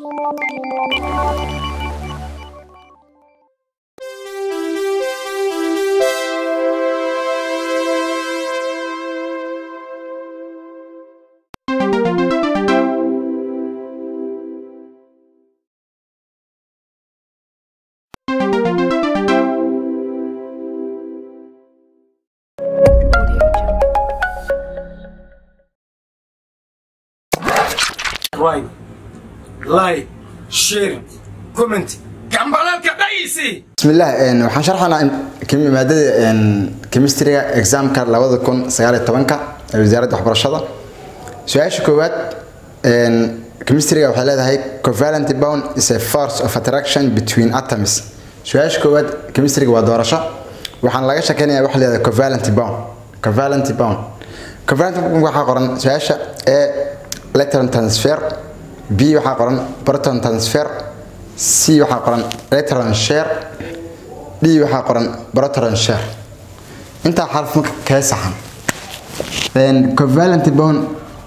right, like, share, comment. Gambalalka dhaysi. bismillaah een, waxaan sharxanaa in- kemi- maadada een, chemistryga examka labada kun sagaal iyo tobanka ee wasaaradda waxbarashada su-aasha koowaad een, chemistryga waxay leedahay covalent bond is a force of attraction between atoms su-aasha koowaad chemistryga waa doorasho waxaan laga shakeynayaa waxa leedahay covalent bond covalent bond covalent bond waxaa qoran su-aasha e electron transfer b waxaa qoran proton transfer c waxaa qoran electron share d waxaa qoran proton share intaa xarf marka kee saxan Een, covalent bond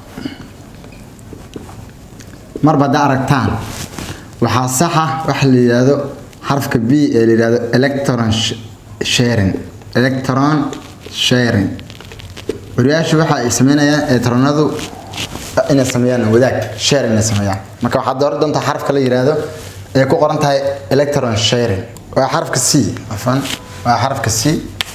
marba haddaa aragtaan waxaa saxa waxa la yidhaahdo xarfka b ee la yidhaahdo electron sh- sharing electron sharing wariyaashu waxa ay sameynayaan electronadu inay sameeyaan wadaag share inay sameeyaan marka waxaad dooran doontaa xarafka la yidhaahdo ee ku qoran tahay electron sharing waa xarafka c afan waa xarafka c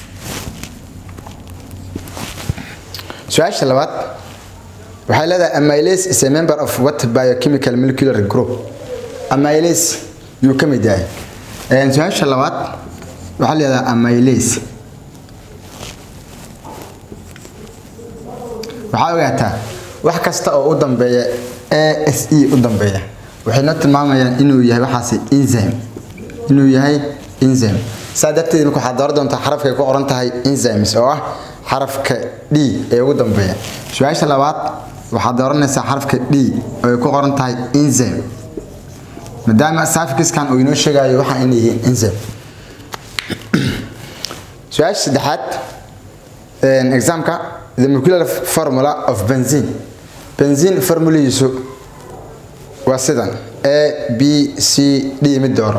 su-aasha labaad waxay leedahay amylase is a member of what biochemical molecular group amylase yuu ka mid yahay Een, su-aasha labaad waxaa leedahay amylase waxaa ogaataa wax kasta oo u dambeeya ase u dambeeya waxay noo tilmaamayaan inuu yahay waxaasi enzyme inuu yahay enzyme saa darteed marka waxaad dooran doontaa xarafka ay ku qoran tahay enzymes oo ah xarafka d ee ugu dambeeya su-aasha labaad waxaad dooranaysaa xarafka d oo ay ku qoran tahay enzyme maadaama safikiskan uu inoo sheegayo waxa inay yihiin enzyme su-aasha saddexaad een, examka the molecular formula of benzene benzene formuladiisu waa sidan a b c d mid dooro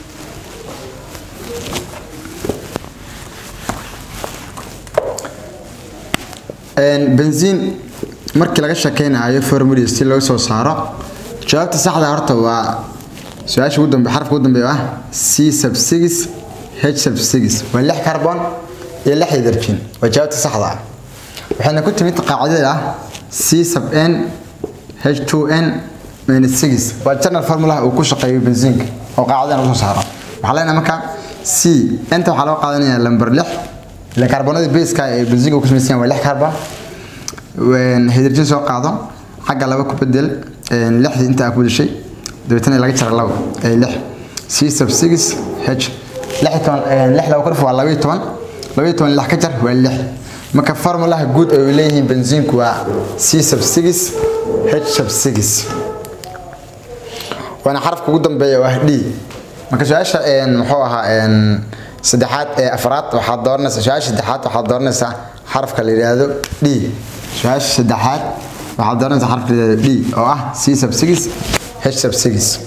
Een, benzene markii laga shakeynayo formuladiis si loo soo saaro jawaabta saxda horta waa su-aasha ugu dambe xarafka ugu dambeeya ah c sub 6 h sub 6 waa lix carbon iyo lix hydrogen waa jawaabta saxda ah waxayna ku timid qaacidada ah c sub n h2n minus 6 waa general formula uu ku shaqeeyo benziinka oo qaacidadan usoo saaro waxaa leenahay marka c inta waxaa loo qaadanayaa lamber 6 ila carbonada baseska ee benziinka uu ku samaysan yahay waa lix carbon Een, hydrogen soo qaado xagga laba ku bedel een, lixdii inta aad ku bedeshay dabeetana laga jara labo ee lix c sub 6 h lix iyo toban een, lix laba ku dhif waa laba iyo toban laba iyo toban lix ka jar waa lix marka formulaha guud ay leeyihiin benziinku waa c sub 6 h sub 6 waana xarafka ugu dambeeya waa d marka su-aasha een, muxuu ahaa een, saddexaad ee afraad waxaad dooranaysaa su-aasha saddexaad waxaad dooranaysaa xarafka la yidhaahdo d su-aasha saddexaad waxaad dooranaysaa xarafka la yidhaahdo d oo ah c sub 6 h sub 6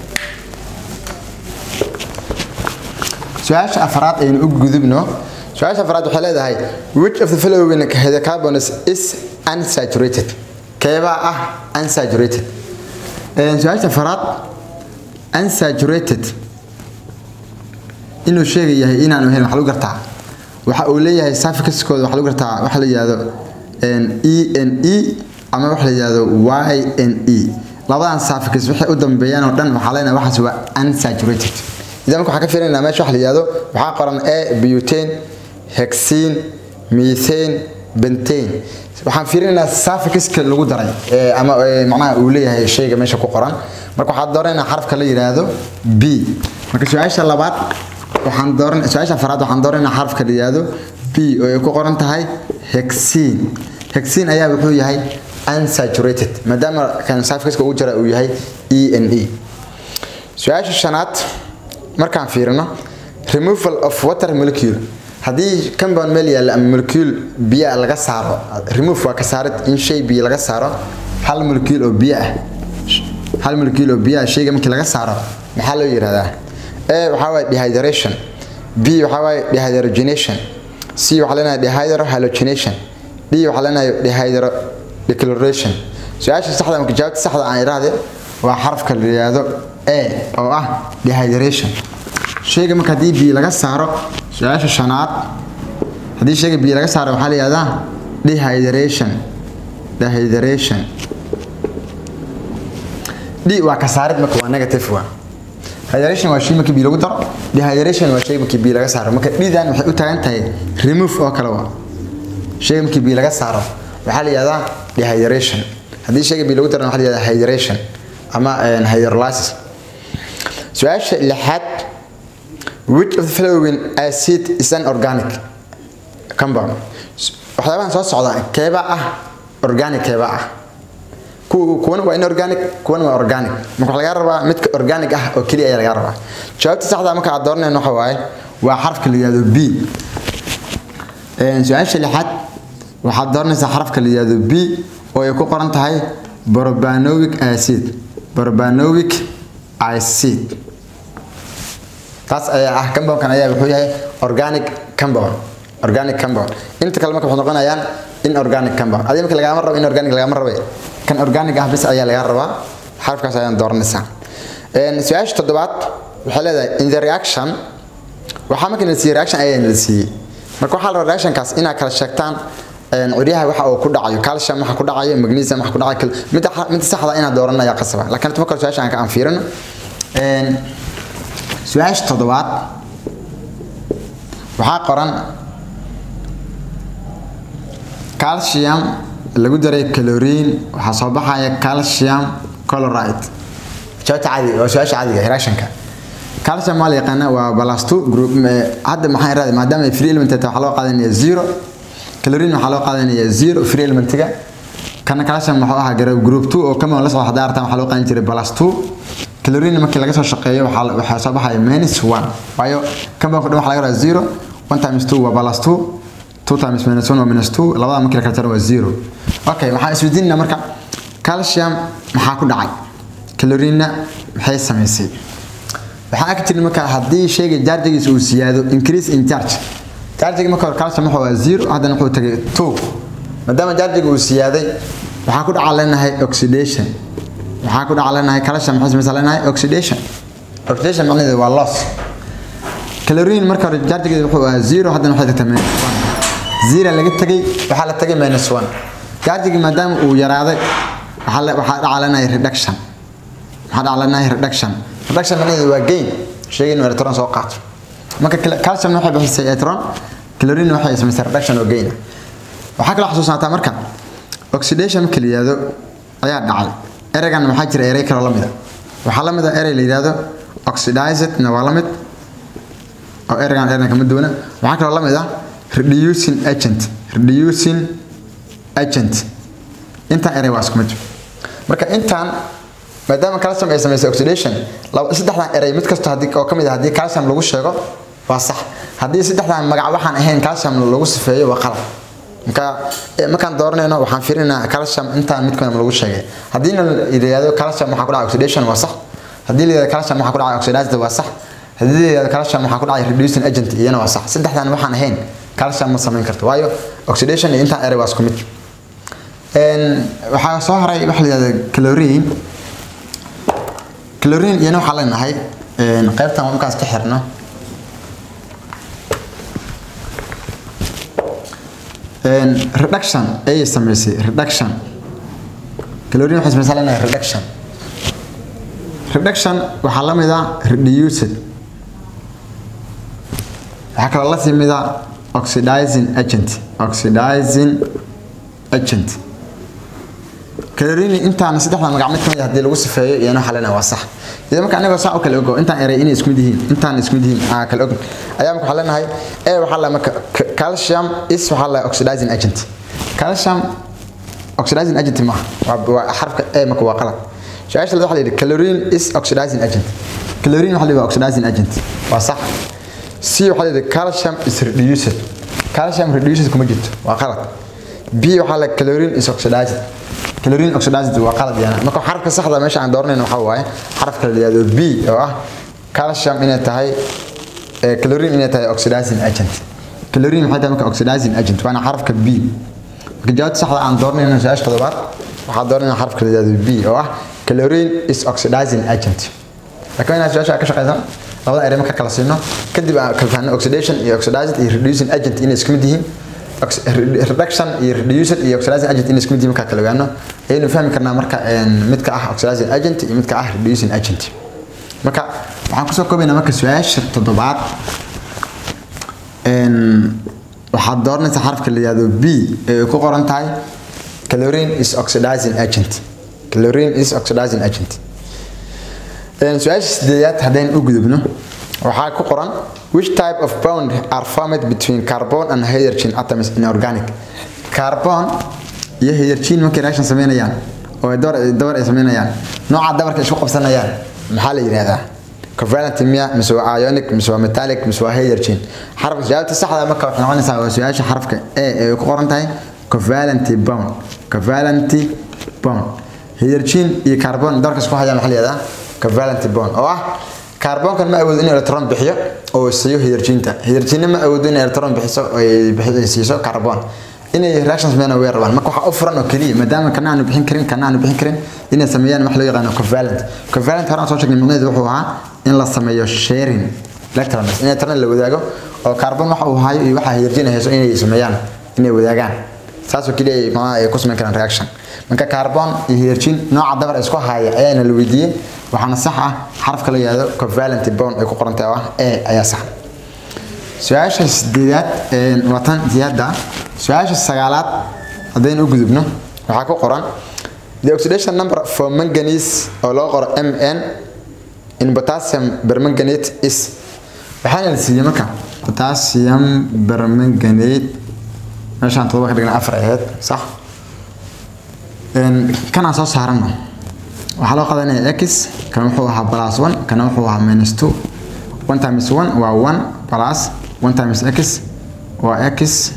su-aasha afraad aynu u gudubno su-aasha afraad waxay leedahay which of the following hydrocarbons is unsaturated keebaa ah unsaturated Een, su-aasha afraad unsaturated inuu sheega yahay inaanu helin waxa lagu gartaa waxa uu leeyahay safikiskooda waxa lagu gartaa waxa la yidhaahdo een, e n e ama waxa la yidhaahdo y n e labadan safikis waxay u dambeeyaan oo dhan waxaa leenahay waxaas waa unsaturated idan marka waxaan ka fiirinayna meesha waxa la yidhaahdo waxaa qoran a butane hexene methane bentane waxaan fiirinaynaa safikiska lagu daray ee ama ee, macnaha uu leeyahay shayga meesha ku qoran marka waxaad dooranayna xarafka la yidhaahdo b marka su-aasha labaad waxaan dooran su-aasha afraad waxaan dooranayna xarafka la yidhaahdo b oo ay ku qoran tahay hexene hexene ayaa wuxuu yahay unsaturated maadaama kan safikiska ugu jira uu yahay e n e su-aasha shanaad markaan fiirino removal of water molecule haddii compound meel yaalla ama molecule biyo laga saaro remove waa ka saarid in shay biyo laga saaro hal molecule oo biyo ah hal molecule oo biyaha shayga markii laga saaro maxaa loo yidhahdaa a waxaa waaye dehydration b waxaa waaye dehydrogenation c waxaa leenahay dehydrohalogenation d waxaa leenahay dehydro declaration su-aasha saxda marka jawaabta saxda aan idhaahde waa xarafka la yidhaahdo a oo ah dehydration shayga marka haddii biyo laga saaro su-aasha shanaad haddii shayga biyo laga saaro waxaa la yidhahdaa dehydration dehydration d waa ka saarid marka waa negative waa hydration waa shay markii biyo lagu daro dehydration waa shay markii biyo laga saaro marka dhidan waxay u taagan tahay remove oo kale waa shayga markii biyo laga saaro waxaa la yihahdaa dehydration haddii shayga biyo lagu darana waxaa la yihahdaa hydration ama hydrolysis su-aasha lixaad which of the following acid is an organic compound waxyaabahan soo socda keebaa ah organic keebaa ah kuwana waa inorganic kuwana waa organic marka waxaa laga rabaa midka organic ah oo keliya ayaa laga rabaa jawaabta saxda marka aad dooranayno waxa waaye waa xarafka la yihahdo b su-aasha lixaad waxaad dooranaysaa xarafka la yihahdo b oo ay ku qoran tahay barbanoic acid barbanoic acid taas ayaa ah compoundkan ayaa wuxuu yahay organic compound organic compound inta kale marka waxay noqonayaan inorganic compound adiga marka lagama rabo inorganic lagama rabe kan organic ah bis ayaa laga rabaa xarafkaas ayaan dooranaysaa su-aasha toddobaad waxay leedahay in the reaction waxaa marka la siiyey reaction ayaa la siiyey marka waxaa la rabaa reactionkaas inaad kala sheegtaan curyaha waxa uu ku dhacayo calcium waxa ku dhacayo magnesium waxa ku dhacayo midda midda saxda inaad dooran ayaa qasaba laakiin tuma kale su-aasha aan ka aan fiirino su-aasha toddobaad waxaa qoran calcium lagu daray chlorine waxaa soo baxaya calcium chloride jawaabta caadiga waa su-aasha caadiga reactionka calcium waa la yaqaana waa balasto group hadda maxaa iraahday maadaama ay free element tahay waxaa loo qaadanaya zero chlorine waxaa loo qaadanaya zero free elementiga kana calcium wuxuu ahaa garab group 2 oo kama la soo xadaar tan waxaa loo qaadan jiray balasto chlorine markii laga soo shaqeeyo waxaa waxaa soo baxaya minus 1 waayo kama ku dhan waxaa laga rabaa zero 1 times 2 waa balasto 2 times minus 1 waa minus 2 labada markii la kala jaro waa zero okay waxaan isweydiinaa marka calcium maxaa ku dhacay chlorine maxay samaysay waxaan arki jirnay marka haddii shayga jarjigiisa uu siyaado increase in charge jarjiga marka hore calcium wuxuu ahaa zero haddana wuxuu tagay two maadaama jarjiga uu siyaaday waxaa ku dhaca leenahay oxidation waxaa ku dhaca leenahay calcium maxay samaysaa leenahay oxidation oxidation macnaheedu waa loss chlorine marka hore jarjigeeda wuxuu ahaa zero haddana waxay tagtay minus one zero laga tagay waxaa la tagay minus one jarjigii maadaama uu yaraaday waxaa waxaa dhaca leenahay reduction waxaa dhaca leenahay reduction reduction macnaheedu waa gain shayga inuu electron soo qaato marka calcium waxay bixisay electron chlorine waxay samaysay reduction oo gain waxaa kaloo xasuusnaataa marka oxidation marka la yihahdo ayaa dhacay ereygan waxaa jira erey kaloo lamid a waxaa lamid a erey la yihahdo oxidizedna waa lamid oo ereygan ereygan kama duwana waxaa kaloo lamid ah reducing agent reducing agent intaan erey waa isku mid marka intaan maadaama calcium ay samaysay oxidation saddexdan erey mid kasta haddii oo kamid ah haddii calcium lagu sheego waa sax haddii saddexdan magac waxaan ahayn calcium lagu sifeeyo waa qalad marka markaan dooranayno waxaan fiirinaa calcium intaan midkood lagu sheegay haddii la yidhaahdo calcium waxaa ku dhacay oxidation waa sax haddii la yidhahdo calcium waxaa ku dhacay oxidized waa sax haddii la yidhahdo calcium waxaa ku dhacay reducing agent iyana waa sax saddexdan waxaan ahayn calcium ma samayn karto waayo oxidation iyo intaan erey waa isku mid waxaa soo haray waxa la yidhahdo chlorine chlorine iyana waxaa leenahay qaybtan markaas ka xirno reduction ayay samaysay reduction chlorine waxay samaysaa leenahay reduction reduction waxaa la mid ah reduced waxaa kaloo la timid ah oxidizing agent oxidizing agent chlorine intaan saddexda magac mid kamid haddii lagu sifeeyo iyana waxaa leenahay waa sax iyada marka anagoo saa u kala ogo intaan erey inay isku mid yihiin intaan isku mid yihiin aa kala og ayaa marka waxaa leenahay e waxaa la marka calcium is waxaa la oxidizing agent calcium oxidizing agent maaha waa xarfka e marka waa qalad su-aasha waxaa la yidhi chlorine is oxidizing agent chlorine waxaa la yidhi waa oxidizing agent waa sax c waxaa la yidhi calcium is reduced calcium reduced kuma jirto waa qalad b waxaa la chlorine is oxidized chlorine oxidized waa qalad yana marka xarafka saxda meesha aan dooranayno waxaa waaye xarafka la yihahdo b oo ah calcium inay tahay ee chlorine inay tahay oxidizing agent chlorine maxay tahay marka oxidizing agent waana xarafka b marka jawaabta saxda aan dooranayno su-aasha toddobaad waxaa dooranayna xarafka la yihahdo b oo ah chlorine is oxidizing agent laakiin inaad su-aasha ka shaqeysan labada erey marka kala siino kadib aan kala fahanno oxidation iyo oxidized iyo reducing agent inay isku mid yihiin reduction iyo reduced iyo oxidizing agent inay isku mid yihiin marka kala ogaano ayaynu fahmi karnaa marka midka ah oxidizing agent iyo midka ah reducing agent marka waxaan kusoo koobaynaa marka su-aasha toddobaad waxaad dooranaysaa xarafka la yihahdo b ee ay ku qoran tahay chlorine is oxidizing agent chlorine is oxidizing agent su-aasha sideedaad haddaynu u gudubno waxaa ku qoran which type of bond are formed between carbon and hydrogen atoms in organic carbon iyo hydrogen markay reaction sameynayaan oo ay dabar dabar ay sameynayaan nooca dabarka isku qabsanayaan maxaa la yidhahdaa covalent miya mise waa ionic mise waa metallic mise waa hydrogen xarafka jawaabta saxda marka waxay noqonaysaa waa su-aasha xarafka a ee ku qoran tahay covalent bond covalent bond hydrogen iyo carbon dabarka isku hayaan maxaa la yihahdaa covalent bond oo ah kaarboonkan ma awoodo in electron bixiyo oo siiyo hydrogenta hydrogenna ma awoodo in electron bixiso oo ay siiso carbon inay reaction sameeyaan way rabaan marka waxaa u furan oo keliya maadaama kana aanu bixin karin kana aanu bixin karin inay sameeyaan wax loo yaqaano covalent covalent horaan soo sheegnay macnaheedu wuxuu ahaa in la sameeyo sharing electrons in electron la wadaago oo carbon waxa uu hayo iyo waxa hydrogen hayso inay sameeyaan inay wadaagaan saasoo keliya macnaha ay ku sameyn karaan reaction marka carbon iyo hydrogen nooca dabar isku haya ayaana la weydiiyey waxaana sax ah xarafka la yihahdo covalent bond ay ku qorantahay oo ah a ayaa sax su-aasha sideedaad waa tan siyaada su-aasha sagaalaad haddaynu u gudubno waxaa ku qoran the oxidation number for manganese oo loo qoro mn in potassium permanganate is waxaana la siiyey marka potassium permanganate meeshaan todoba ka dhigna afar aheyd sax kanaan soo saarano waxaa loo qadanaya x kan wuxuu ahaa plus one kana wuxuu ahaa minus two one times one waa one plus one times x waa x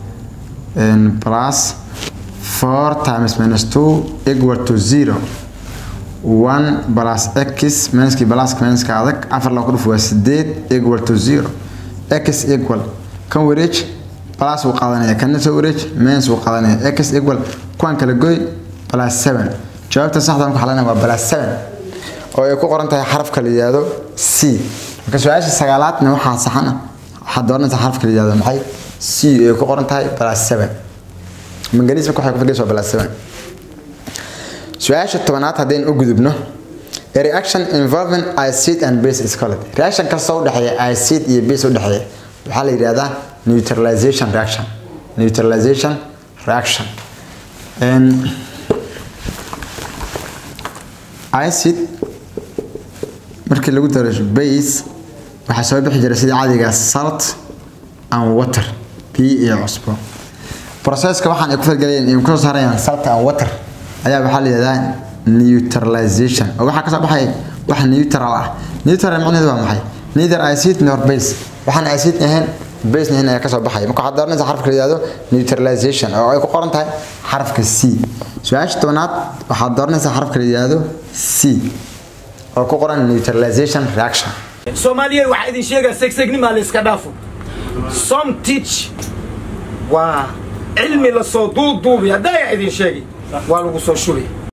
plus four times minus two equal to zero one plus x minuskii pluska minuska adag afar loo ku dhuf waa sideed equal to zero x equal kan wareej plus wuu qaadanaya kana soo wareej minus wuu qaadanaya x equal kuwan kala goy plus seven jawaabta saxda marka xalana waa plus seven oo ay ku qoran tahay xarafka la yihahdo c marka su-aasha sagaalaadna waxaa saxana waxaad dooranaysaa xarafka la yihahdo maxay c ay ku qoran tahay plus seven manganiis marka waxay ku fadhiyaysa waa plus seven su-aasha tobanaad haddaynu u gudubno a reaction involving acid and base is called reaction kastoo u dhexeeya acid iyo base u dhexeeya waxaa la yidhahdaa neutralization reaction neutralization reaction acid markii lagu daro base waxaa soo bixi jira sidii caadiga salt and water biyo iyo cusbo processka waxaan ay ku falgalayeen ay kusoo saarayaan salt and water ayaa waxaa la yihahdaa neutralization oo waxaa kasoo baxay wax neutral ah neutral macnaheedu waa maxay neither acid nor base waxaan acid ahayn base ahayn ayaa kasoo baxay marka waxaad dooranaysaa xarafka la yihahdo neutralization oo ay ku qoran tahay xarafka c su-aasha tobanaad waxaad dooranaysaa xarafka la yihahdo c oo ku qoran neutralization reaction soomaaliya waxaa idin sheegaa segsegnima la iska dhaafo some teach waa cilmi lasoo duuduubi haddaa idin sheegi waa lagu soo shubi